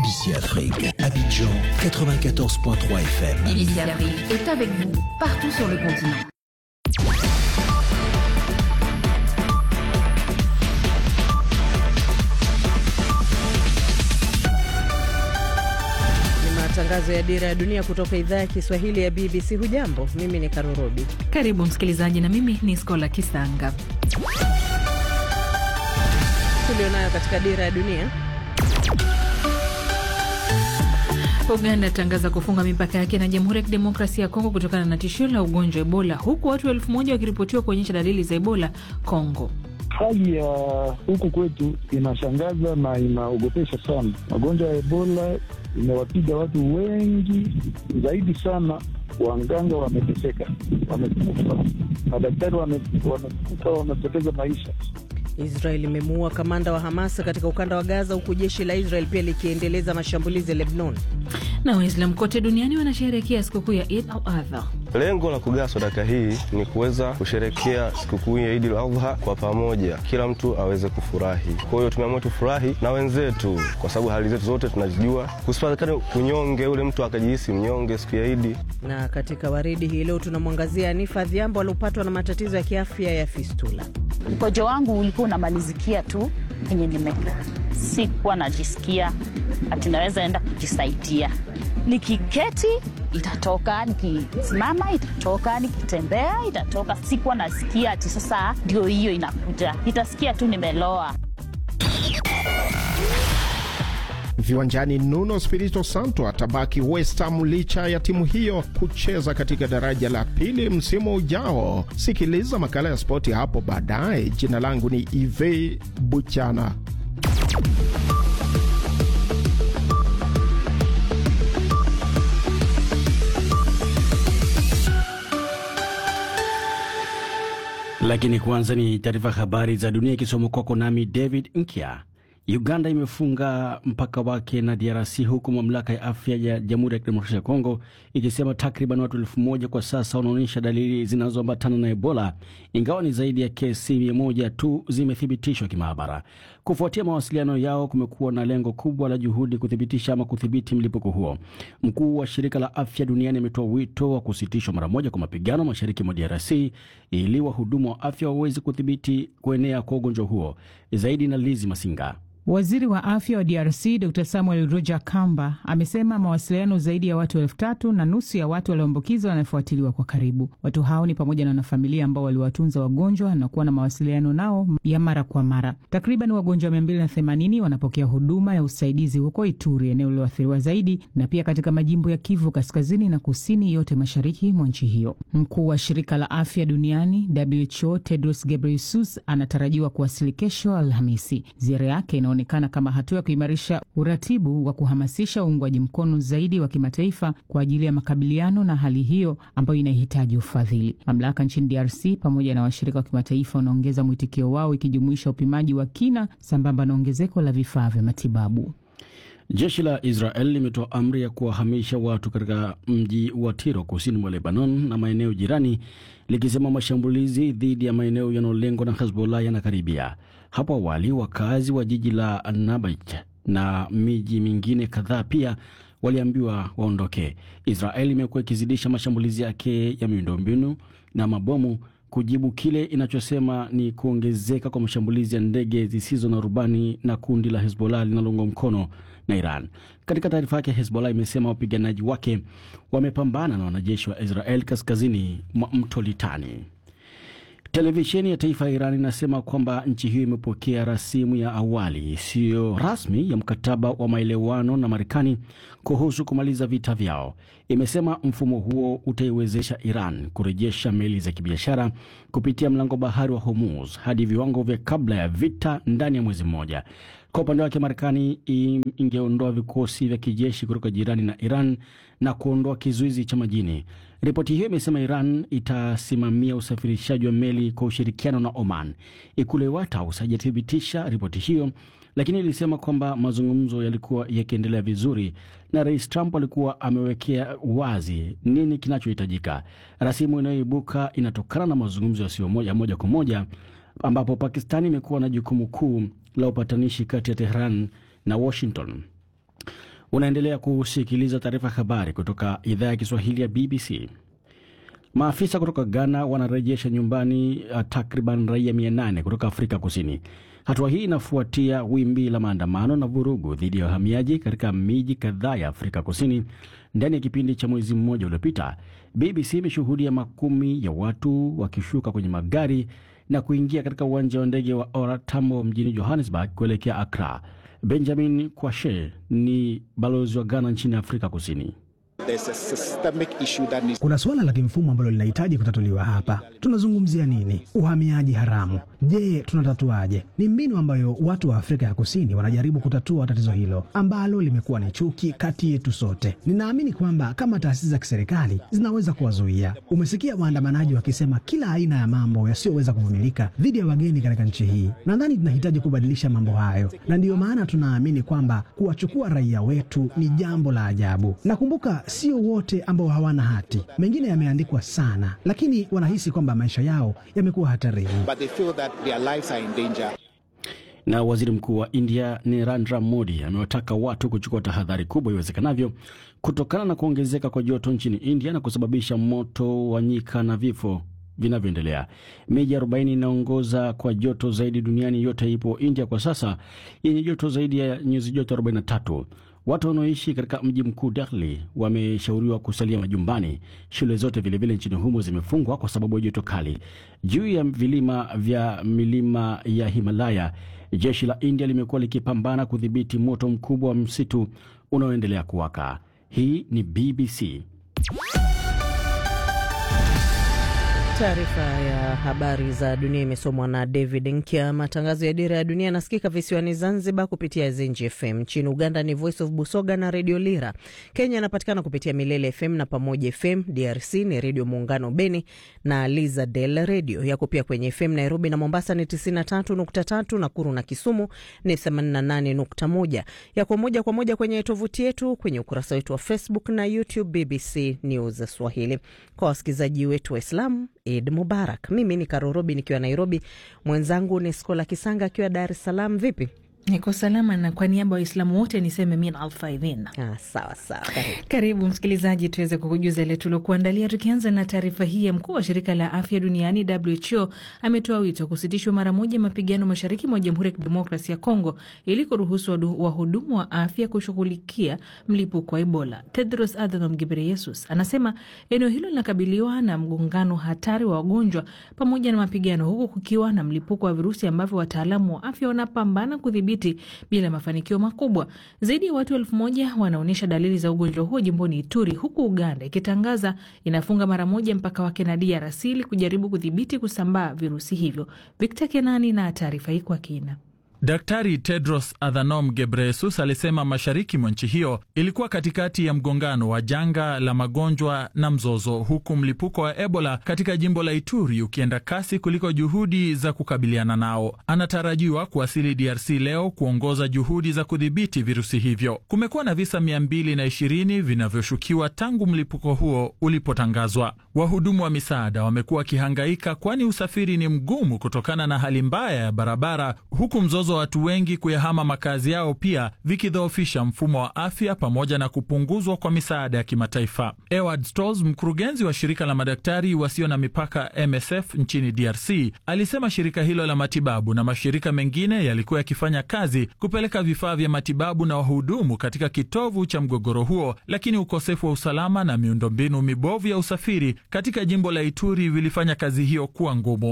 BBC Afrique, Abidjan 94.3 FM. BBC Afrique est avec vous partout sur le continent. Ni matangazo ya Dira ya Dunia kutoka idhaa ya Kiswahili ya BBC. Hujambo, mimi ni Karorobi. Karibu msikilizaji, na mimi ni Skola Kisanga. Tulionayo katika Dira ya Dunia. Uganda atangaza kufunga mipaka yake na Jamhuri ya Kidemokrasia ya Kongo kutokana na tishio la ugonjwa wa Ebola, huku watu elfu moja wakiripotiwa kuonyesha dalili za Ebola Kongo. Hali ya huku kwetu inashangaza na inaogopesha sana. Magonjwa ya Ebola imewapiga watu wengi zaidi sana. Wanganga wameteseka, wamekufa, madaktari wamekufa, wamepoteza maisha. Israel imemuua kamanda wa Hamas katika ukanda wa Gaza, huku jeshi la Israel pia likiendeleza mashambulizi ya Lebanon. Na Waislamu kote duniani wanasherehekea sikukuu ya Eid al-Adha. Lengo la kugawa sadaka hii ni kuweza kusherekea sikukuu ya Eid al-Adha kwa pamoja, kila mtu aweze kufurahi. Kwa hiyo tumeamua tufurahi na wenzetu, kwa sababu hali zetu zote tunazijua, kusipatikane kunyonge, ule mtu akajihisi mnyonge siku ya Idi. Na katika waridi hii leo tunamwangazia Anifa Adhiambo aliopatwa na matatizo ya kiafya ya fistula. Mkojo wangu ulikuwa unamalizikia tu penye nimekaa, sikuwa najisikia ati naweza enda kujisaidia. Nikiketi itatoka, nikisimama itatoka, nikitembea itatoka. Sikuwa nasikia ati sasa ndio hiyo inakuja, itasikia tu nimeloa. Viwanjani, Nuno Spirito Santo atabaki West Ham licha ya timu hiyo kucheza katika daraja la pili msimu ujao. Sikiliza makala ya spoti hapo baadaye. Jina langu ni Ive Buchana. Lakini kwanza ni taarifa habari za dunia ikisoma kwako nami David Nkya. Uganda imefunga mpaka wake na DRC huku mamlaka ya afya ya Jamhuri ya Kidemokrasia ya Kongo ikisema takriban watu elfu moja kwa sasa wanaonyesha dalili zinazoambatana na Ebola, ingawa ni zaidi ya kesi mia moja tu zimethibitishwa kimaabara. Kufuatia mawasiliano yao, kumekuwa na lengo kubwa la juhudi kuthibitisha ama kudhibiti mlipuko huo. Mkuu wa shirika la afya duniani ametoa wito wa kusitishwa mara moja kwa mapigano mashariki mwa DRC ili wahudumu wa afya waweze kudhibiti kuenea kwa ugonjwa huo. Zaidi na Lizi Masinga. Waziri wa afya wa DRC Dr Samuel Roger Kamba amesema mawasiliano zaidi ya watu elfu tatu na nusu ya watu walioambukizwa wanafuatiliwa kwa karibu. Watu hao ni pamoja na wanafamilia ambao waliwatunza wagonjwa na kuwa na mawasiliano nao ya mara kwa mara. Takriban wagonjwa mia mbili na themanini wanapokea huduma ya usaidizi huko Ituri, eneo lililoathiriwa zaidi, na pia katika majimbo ya Kivu kaskazini na kusini, yote mashariki mwa nchi hiyo. Mkuu wa shirika la afya duniani WHO Tedros Ghebreyesus anatarajiwa kuwasili kesho Alhamisi. Ziara yake inaonekana kama hatua ya kuimarisha uratibu wa kuhamasisha uungwaji mkono zaidi wa kimataifa kwa ajili ya makabiliano na hali hiyo ambayo inahitaji ufadhili. Mamlaka nchini DRC pamoja na washirika wa kimataifa wanaongeza mwitikio wao, ikijumuisha upimaji wa kina sambamba na ongezeko la vifaa vya matibabu. Jeshi la Israel limetoa amri ya kuwahamisha watu katika mji wa Tiro kusini mwa Lebanon na maeneo jirani, likisema mashambulizi dhidi ya maeneo yanayolengwa na Hezbollah yanakaribia. Hapo awali wakazi wa jiji la Nabaj na miji mingine kadhaa pia waliambiwa waondoke. Israel imekuwa ikizidisha mashambulizi yake ya miundombinu na mabomu kujibu kile inachosema ni kuongezeka kwa mashambulizi ya ndege zisizo na rubani na kundi la Hezbollah linaloungwa mkono na Iran. Katika taarifa yake, Hezbollah imesema wapiganaji wake wamepambana na wanajeshi wa Israel kaskazini mwa mto Litani. Televisheni ya taifa ya Iran inasema kwamba nchi hiyo imepokea rasimu ya awali isiyo rasmi ya mkataba wa maelewano na Marekani kuhusu kumaliza vita vyao. Imesema mfumo huo utaiwezesha Iran kurejesha meli za kibiashara kupitia mlango bahari wa Hormuz hadi viwango vya kabla ya vita ndani ya mwezi mmoja. Kwa upande wake, Marekani ingeondoa vikosi vya kijeshi kutoka jirani na Iran na kuondoa kizuizi cha majini. Ripoti hiyo imesema Iran itasimamia usafirishaji wa meli kwa ushirikiano na Oman. Ikulu ya White House haijathibitisha ripoti hiyo, lakini ilisema kwamba mazungumzo yalikuwa yakiendelea vizuri na Rais Trump alikuwa amewekea wazi nini kinachohitajika. Rasimu inayoibuka inatokana na mazungumzo yasiyo moja moja kwa moja ambapo Pakistani imekuwa na jukumu kuu la upatanishi kati ya Tehran na Washington. Unaendelea kusikiliza taarifa habari kutoka idhaa ya Kiswahili ya BBC. Maafisa kutoka Ghana wanarejesha nyumbani uh, takriban raia 800 kutoka Afrika Kusini. Hatua hii inafuatia wimbi la maandamano na vurugu dhidi ya wahamiaji katika miji kadhaa ya Afrika Kusini ndani ya kipindi cha mwezi mmoja uliopita. BBC imeshuhudia makumi ya watu wakishuka kwenye magari na kuingia katika uwanja wa ndege wa OR Tambo mjini Johannesburg kuelekea Accra. Benjamin Kwashe ni balozi wa Ghana nchini Afrika Kusini. Kuna suala la kimfumo ambalo linahitaji kutatuliwa hapa. Tunazungumzia nini? Uhamiaji haramu. Je, tunatatuaje? Ni mbinu ambayo watu wa Afrika ya Kusini wanajaribu kutatua tatizo hilo ambalo limekuwa ni chuki kati yetu sote. Ninaamini kwamba kama taasisi za kiserikali zinaweza kuwazuia. Umesikia waandamanaji wakisema kila aina ya mambo yasiyoweza kuvumilika dhidi ya wageni katika nchi hii. Nadhani tunahitaji kubadilisha mambo hayo, na ndiyo maana tunaamini kwamba kuwachukua raia wetu ni jambo la ajabu. Nakumbuka sio wote ambao hawana hati, mengine yameandikwa sana, lakini wanahisi kwamba maisha yao yamekuwa hatarini. Na waziri mkuu wa India Narendra Modi amewataka watu kuchukua tahadhari kubwa iwezekanavyo kutokana na kuongezeka kwa joto nchini India na kusababisha moto wa nyika na vifo vinavyoendelea. Miji 40 inaongoza kwa joto zaidi duniani yote ipo India kwa sasa, yenye joto zaidi ya nyuzi joto 43. Watu wanaoishi katika mji mkuu Delhi wameshauriwa kusalia majumbani. Shule zote vilevile nchini humo zimefungwa kwa sababu ya joto kali. Juu ya vilima vya milima ya Himalaya, jeshi la India limekuwa likipambana kudhibiti moto mkubwa wa msitu unaoendelea kuwaka. Hii ni BBC. Taarifa ya habari za dunia imesomwa na David Nkya. Matangazo ya Dira ya Dunia yanasikika visiwani Zanzibar kupitia Zenji FM. Nchini Uganda ni Voice of Busoga na Redio Lira. Kenya anapatikana kupitia Milele FM na Pamoja FM. DRC ni Redio Muungano Beni na Liza Del Redio. Yako pia kwenye FM Nairobi na Mombasa ni 93.3, Nakuru na Kisumu ni 88.1. Yako moja kwa moja kwenye tovuti yetu, kwenye ukurasa wetu wa Facebook na YouTube BBC News Swahili. Kwa wasikilizaji wetu Waislamu, Eid Mubarak. Mimi ni Karorobi nikiwa Nairobi, mwenzangu ni Skola Kisanga akiwa Dar es Salaam. Vipi? Niko salama na kwa niaba ya Waislamu wote niseme min alfaidhin. Ah, sawa sawa, karibu. Karibu msikilizaji, tuweze kukujuza ile tuliokuandalia, tukianza na taarifa hii ya mkuu wa shirika la afya duniani WHO ametoa wito kusitishwa mara moja mapigano mashariki mwa Jamhuri ya Kidemokrasia ya Kongo ili kuruhusu wahudumu wa afya kushughulikia mlipuko wa Ebola. Tedros Adhanom Ghebreyesus anasema eneo hilo linakabiliwa na mgongano hatari wa wagonjwa pamoja na mapigano, huku kukiwa na mlipuko wa virusi ambavyo wataalamu wa afya wanapambana kudhibiti bila mafanikio makubwa. Zaidi ya watu elfu moja wanaonyesha dalili za ugonjwa huo jimboni Ituri, huku Uganda ikitangaza inafunga mara moja mpaka wake na DRC ili kujaribu kudhibiti kusambaa virusi hivyo. Victor Kenani na taarifa hii kwa kina. Daktari Tedros Adhanom Ghebreyesus alisema mashariki mwa nchi hiyo ilikuwa katikati ya mgongano wa janga la magonjwa na mzozo, huku mlipuko wa Ebola katika jimbo la Ituri ukienda kasi kuliko juhudi za kukabiliana nao. Anatarajiwa kuwasili DRC leo kuongoza juhudi za kudhibiti virusi hivyo. Kumekuwa na visa 220 vinavyoshukiwa tangu mlipuko huo ulipotangazwa. Wahudumu wa misaada wamekuwa wakihangaika, kwani usafiri ni mgumu kutokana na hali mbaya ya barabara, huku mzozo wa watu wengi kuyahama makazi yao pia vikidhoofisha mfumo wa afya pamoja na kupunguzwa kwa misaada ya kimataifa. Eward Stolz, mkurugenzi wa shirika la madaktari wasio na mipaka MSF nchini DRC, alisema shirika hilo la matibabu na mashirika mengine yalikuwa yakifanya kazi kupeleka vifaa vya matibabu na wahudumu katika kitovu cha mgogoro huo, lakini ukosefu wa usalama na miundombinu mibovu ya usafiri katika jimbo la Ituri vilifanya kazi hiyo kuwa ngumu.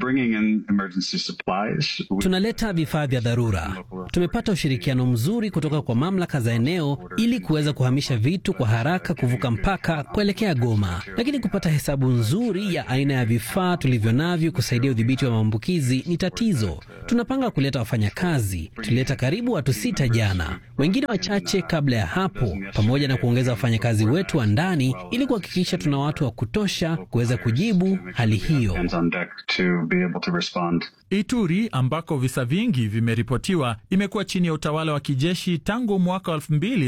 Tunaleta vifaa vya dharura. Tumepata ushirikiano mzuri kutoka kwa mamlaka za eneo ili kuweza kuhamisha vitu kwa haraka kuvuka mpaka kuelekea Goma, lakini kupata hesabu nzuri ya aina ya vifaa tulivyo navyo kusaidia udhibiti wa maambukizi ni tatizo. Tunapanga kuleta wafanyakazi, tulileta karibu watu sita jana, wengine wachache kabla ya hapo, pamoja na kuongeza wafanyakazi wetu wa ndani ili kuhakikisha tuna watu wa kutosha kuweza kujibu hali hiyo. Ituri ambako visa vingi vimeripotiwa imekuwa chini ya utawala wa kijeshi tangu mwaka wa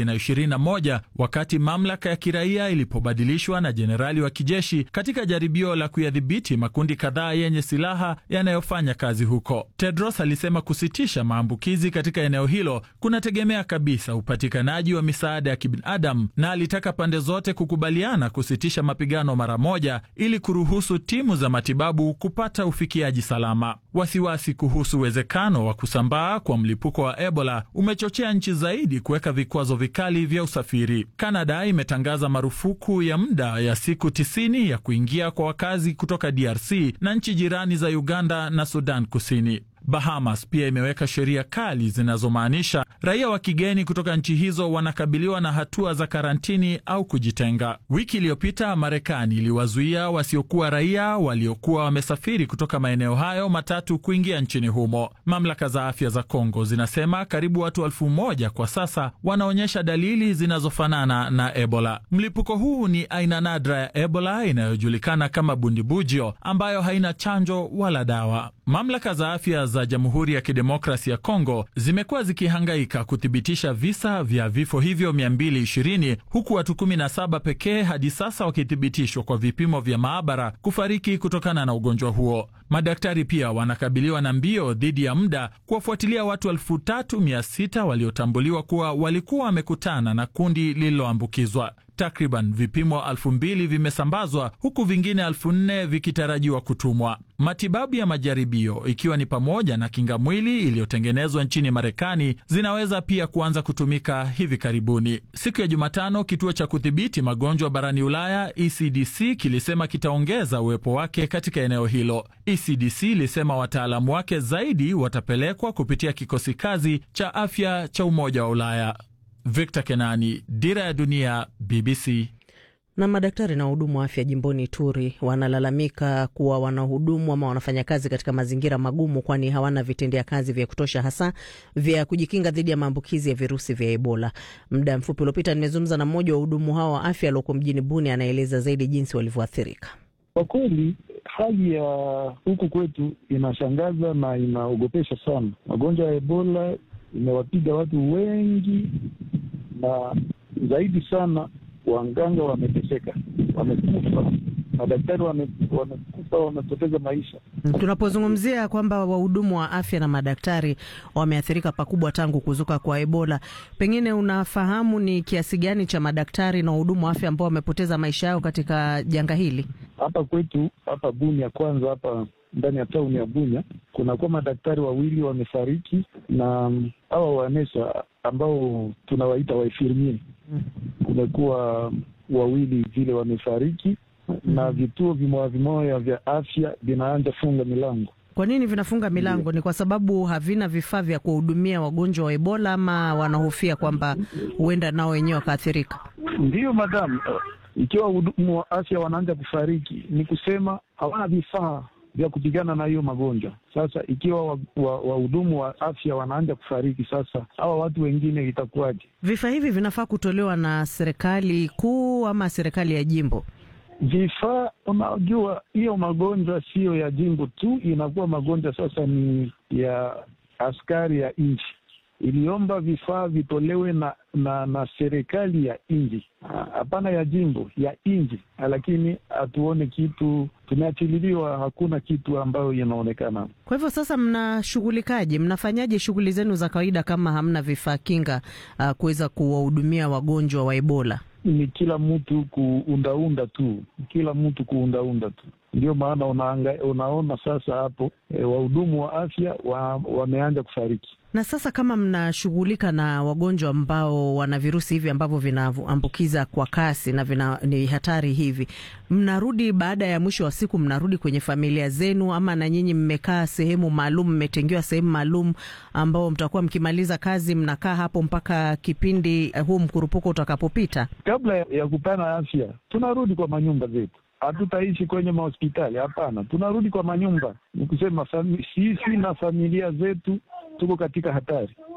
2021 wakati mamlaka ya kiraia ilipobadilishwa na jenerali wa kijeshi katika jaribio la kuyadhibiti makundi kadhaa yenye silaha yanayofanya kazi huko. Tedros alisema kusitisha maambukizi katika eneo hilo kunategemea kabisa upatikanaji wa misaada ya kibinadamu, na alitaka pande zote kukubaliana kusitisha mapigano mara moja ili kuruhusu timu za matibabu kupata ufikiaji salama. Wasiwasi kuhusu uwezekano wa kusambaa kwa mlipuko wa Ebola umechochea nchi zaidi kuweka vikwazo vikali vya usafiri. Kanada imetangaza marufuku ya muda ya siku tisini ya kuingia kwa wakazi kutoka DRC na nchi jirani za Uganda na Sudan Kusini. Bahamas pia imeweka sheria kali zinazomaanisha raia wa kigeni kutoka nchi hizo wanakabiliwa na hatua za karantini au kujitenga. Wiki iliyopita Marekani iliwazuia wasiokuwa raia waliokuwa wamesafiri kutoka maeneo hayo matatu kuingia nchini humo. Mamlaka za afya za Kongo zinasema karibu watu elfu moja kwa sasa wanaonyesha dalili zinazofanana na Ebola. Mlipuko huu ni aina nadra ya Ebola inayojulikana kama bundibujio ambayo haina chanjo wala dawa. Mamlaka za afya za Jamhuri ya Kidemokrasi ya Kongo zimekuwa zikihangaika kuthibitisha visa vya vifo hivyo 220 huku watu 17 pekee hadi sasa wakithibitishwa kwa vipimo vya maabara kufariki kutokana na ugonjwa huo. Madaktari pia wanakabiliwa na mbio dhidi ya muda kuwafuatilia watu 3600 waliotambuliwa kuwa walikuwa wamekutana na kundi lililoambukizwa. Takriban vipimo elfu mbili vimesambazwa huku vingine elfu nne vikitarajiwa kutumwa. Matibabu ya majaribio ikiwa ni pamoja na kinga mwili iliyotengenezwa nchini Marekani zinaweza pia kuanza kutumika hivi karibuni. Siku ya Jumatano, kituo cha kudhibiti magonjwa barani Ulaya ECDC kilisema kitaongeza uwepo wake katika eneo hilo. ECDC ilisema wataalamu wake zaidi watapelekwa kupitia kikosi kazi cha afya cha Umoja wa Ulaya. Victor Kenani, Dira ya Dunia, BBC. Na madaktari na wahudumu wa afya jimboni Ituri wanalalamika kuwa wanahudumu ama wanafanya kazi katika mazingira magumu, kwani hawana vitendea kazi vya kutosha, hasa vya kujikinga dhidi ya maambukizi ya virusi vya Ebola. Muda mfupi uliopita nimezungumza na mmoja wa wahudumu hao wa afya alioko mjini Buni, anaeleza zaidi jinsi walivyoathirika. Kwa kweli hali ya huku kwetu inashangaza na inaogopesha sana. Magonjwa ya Ebola imewapiga watu wengi na zaidi sana wanganga wameteseka, wamekufa, madaktari wamekufa, wamepoteza maisha. Tunapozungumzia kwamba wahudumu wa afya na madaktari wameathirika pakubwa tangu kuzuka kwa Ebola, pengine unafahamu ni kiasi gani cha madaktari na wahudumu wa afya ambao wamepoteza maisha yao katika janga hili? Hapa kwetu hapa Bunia, kwanza hapa ndani ya tauni ya Bunya kunakuwa madaktari wawili wamefariki, na hawa wanesa ambao tunawaita waifirmie kumekuwa wawili vile wamefariki, na vituo vimoya vimoya vya afya vinaanza funga milango. Kwa nini vinafunga milango? Ni kwa sababu havina vifaa vya kuwahudumia wagonjwa wa Ebola, ama wanahofia kwamba huenda nao wenyewe wakaathirika? Ndiyo madamu, ikiwa wahudumu wa afya wanaanza kufariki, ni kusema hawana vifaa vya kupigana na hiyo magonjwa. Sasa ikiwa wahudumu wa, wa afya wanaanza kufariki, sasa hawa watu wengine itakuwaje? Vifaa hivi vinafaa kutolewa na serikali kuu ama serikali ya jimbo? Vifaa, unajua hiyo magonjwa siyo ya jimbo tu, inakuwa magonjwa sasa ni ya askari ya nchi iliomba vifaa vitolewe na na, na serikali ya nchi, hapana ya jimbo, ya nchi, lakini hatuone kitu, tumeachililiwa, hakuna kitu ambayo inaonekana. Kwa hivyo sasa, mnashughulikaje? Mnafanyaje shughuli zenu za kawaida kama hamna vifaa kinga uh, kuweza kuwahudumia wagonjwa wa Ebola? Ni kila mtu kuundaunda tu, kila mtu kuundaunda tu. Ndio maana unaanga, unaona sasa hapo e, wahudumu wa afya wa, wameanza kufariki. Na sasa kama mnashughulika na wagonjwa ambao wana virusi hivi ambavyo vinaambukiza kwa kasi na vina, ni hatari hivi, mnarudi baada ya mwisho wa siku, mnarudi kwenye familia zenu, ama na nyinyi mmekaa sehemu maalum, mmetengewa sehemu maalum ambao mtakuwa mkimaliza kazi, mnakaa hapo mpaka kipindi uh, huu mkurupuko utakapopita? Kabla ya kupana afya, tunarudi kwa manyumba zetu hatutaishi kwenye mahospitali hapana, tunarudi kwa manyumba. Ni kusema sisi na familia zetu tuko katika hatari.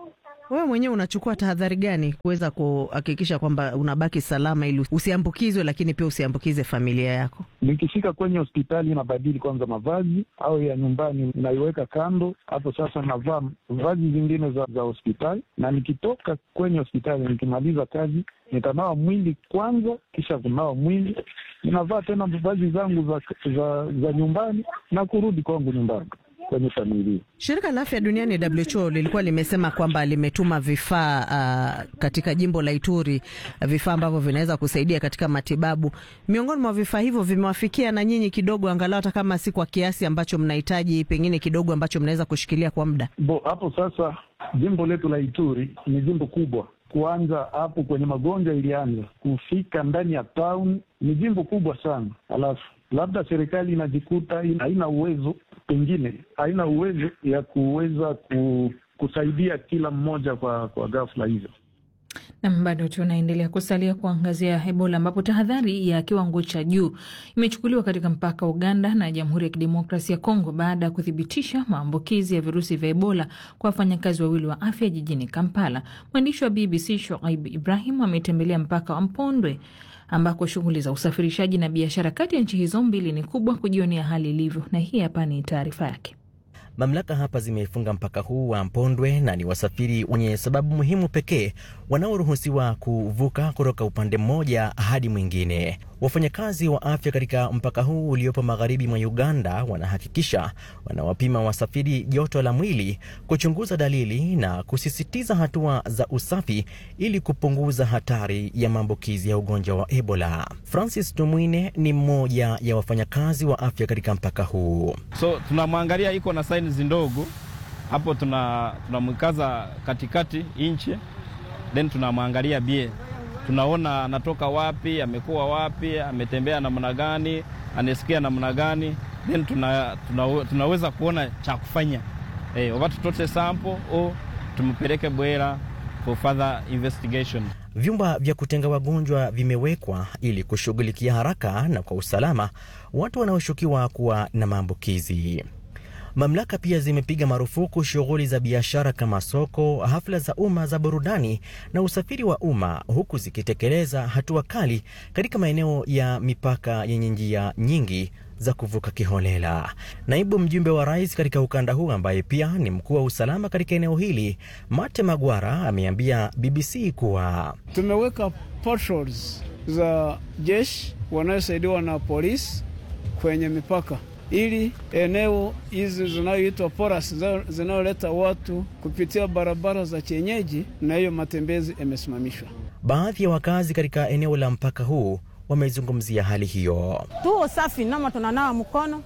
Wewe mwenyewe unachukua tahadhari gani kuweza kuhakikisha kwamba unabaki salama ili usiambukizwe, lakini pia usiambukize familia yako? Nikifika kwenye hospitali nabadili kwanza mavazi au ya nyumbani naiweka kando. Hapo sasa navaa vazi zingine za, za hospitali, na nikitoka kwenye hospitali nikimaliza kazi nitanawa mwili kwanza, kisha kunawa mwili ninavaa tena vazi zangu za, za, za nyumbani na kurudi kwangu nyumbani kwenye familia. Shirika la Afya Duniani WHO lilikuwa limesema kwamba limetuma vifaa uh, katika jimbo la Ituri, vifaa ambavyo vinaweza kusaidia katika matibabu. Miongoni mwa vifaa hivyo vimewafikia na nyinyi kidogo, angalau hata kama si kwa kiasi ambacho mnahitaji, pengine kidogo ambacho mnaweza kushikilia kwa muda? Bo, hapo sasa jimbo letu la Ituri ni jimbo kubwa kuanza hapo kwenye magonjwa ilianza kufika ndani ya town, ni jimbo kubwa sana. Alafu labda serikali inajikuta haina uwezo, pengine haina uwezo ya kuweza ku, kusaidia kila mmoja kwa, kwa ghafla hizo. Nam, bado tunaendelea kusalia kuangazia Ebola ambapo tahadhari ya kiwango cha juu imechukuliwa katika mpaka wa Uganda na Jamhuri ya Kidemokrasia ya Kongo baada ya kuthibitisha maambukizi ya virusi vya Ebola kwa wafanyakazi wawili wa afya jijini Kampala. Mwandishi wa BBC Shoaib Ibrahim ametembelea mpaka wa Mpondwe ambako shughuli za usafirishaji na biashara kati ya nchi hizo mbili ni kubwa, kujionea hali ilivyo, na hii hapa ni taarifa yake. Mamlaka hapa zimefunga mpaka huu wa Mpondwe na ni wasafiri wenye sababu muhimu pekee wanaoruhusiwa kuvuka kutoka upande mmoja hadi mwingine. Wafanyakazi wa afya katika mpaka huu uliopo magharibi mwa Uganda wanahakikisha wanawapima wasafiri joto la mwili, kuchunguza dalili na kusisitiza hatua za usafi ili kupunguza hatari ya maambukizi ya ugonjwa wa Ebola. Francis Tumwine ni mmoja ya wafanyakazi wa afya katika mpaka huu. So tunamwangalia iko na saini ndogo hapo, tunamwikaza tuna katikati inchi, then tunamwangalia bie tunaona anatoka wapi, amekuwa wapi, ametembea namna gani, anasikia namna gani, then tuna, tuna, tunaweza kuona cha kufanya eh, wakati tutote sample au tumpeleke Bwera for further investigation. Vyumba vya kutenga wagonjwa vimewekwa ili kushughulikia haraka na kwa usalama watu wanaoshukiwa kuwa na maambukizi. Mamlaka pia zimepiga marufuku shughuli za biashara kama soko, hafla za umma za burudani na usafiri wa umma, huku zikitekeleza hatua kali katika maeneo ya mipaka yenye njia nyingi za kuvuka kiholela. Naibu mjumbe wa rais katika ukanda huu ambaye pia ni mkuu wa usalama katika eneo hili, Mate Magwara, ameambia BBC kuwa tumeweka patrols za jeshi wanayosaidiwa na polisi kwenye mipaka ili eneo hizi zinayoitwa poras zinayoleta watu kupitia barabara za kienyeji, na hiyo matembezi yamesimamishwa. Baadhi ya wakazi katika eneo la mpaka huu wamezungumzia hali hiyo. Tuo safi nama tunanawa mkono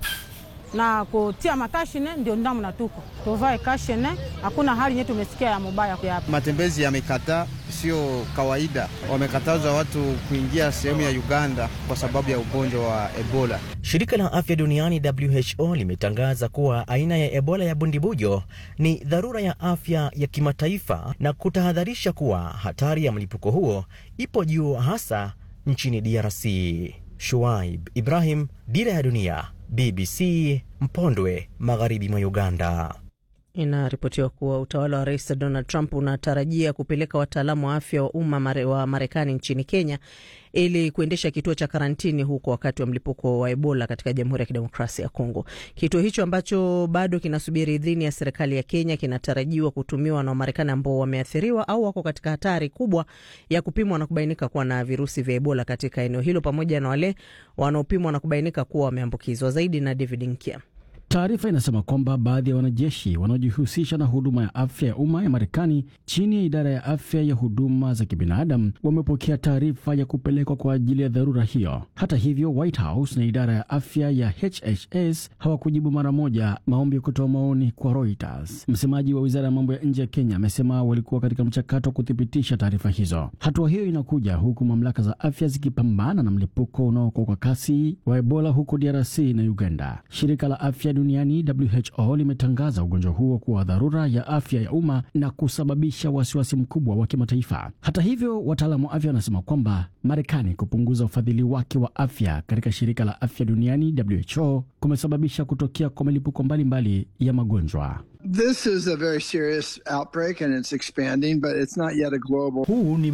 na kutia makashine, ndio ndamna tuko tuvae kashine. Hakuna hali nye tumesikia ya mubaya hapa. Matembezi yamekataa, sio kawaida. Wamekataza watu kuingia sehemu ya Uganda kwa sababu ya ugonjwa wa Ebola. Shirika la afya duniani WHO limetangaza kuwa aina ya Ebola ya bundibujo ni dharura ya afya ya kimataifa na kutahadharisha kuwa hatari ya mlipuko huo ipo juu, hasa nchini DRC. Shuaib Ibrahim, Dira ya Dunia, BBC, Mpondwe, magharibi mwa Uganda. Inaripotiwa kuwa utawala wa Rais Donald Trump unatarajia kupeleka wataalamu wa afya wa umma wa Marekani nchini Kenya ili kuendesha kituo cha karantini huko wakati wa mlipuko wa Ebola katika Jamhuri ya Kidemokrasia ya Kongo. Kituo hicho ambacho bado kinasubiri idhini ya serikali ya Kenya kinatarajiwa kutumiwa na Wamarekani ambao wameathiriwa au wako katika hatari kubwa ya kupimwa na kubainika kuwa na virusi vya Ebola katika eneo hilo, pamoja na wale wanaopimwa na kubainika kuwa wameambukizwa. Zaidi na David Nkia. Taarifa inasema kwamba baadhi ya wanajeshi wanaojihusisha na huduma ya afya ya umma ya Marekani chini ya idara ya afya ya huduma za kibinadamu wamepokea taarifa ya kupelekwa kwa ajili ya dharura hiyo. Hata hivyo, White House na idara ya afya ya HHS hawakujibu mara moja maombi ya kutoa maoni kwa Reuters. Msemaji wa wizara ya mambo ya nje ya Kenya amesema walikuwa katika mchakato wa kuthibitisha taarifa hizo. Hatua hiyo inakuja huku mamlaka za afya zikipambana na mlipuko unaokuwa kwa kasi wa Ebola huko DRC na Uganda. Shirika la afya duniani WHO limetangaza ugonjwa huo kuwa dharura ya afya ya umma na kusababisha wasiwasi mkubwa wa kimataifa. Hata hivyo, wataalamu wa afya wanasema kwamba Marekani kupunguza ufadhili wake wa afya katika shirika la afya duniani WHO kumesababisha kutokea kwa milipuko mbalimbali ya magonjwa. This is a very serious outbreak and it's expanding, but it's not yet a global. Huu ni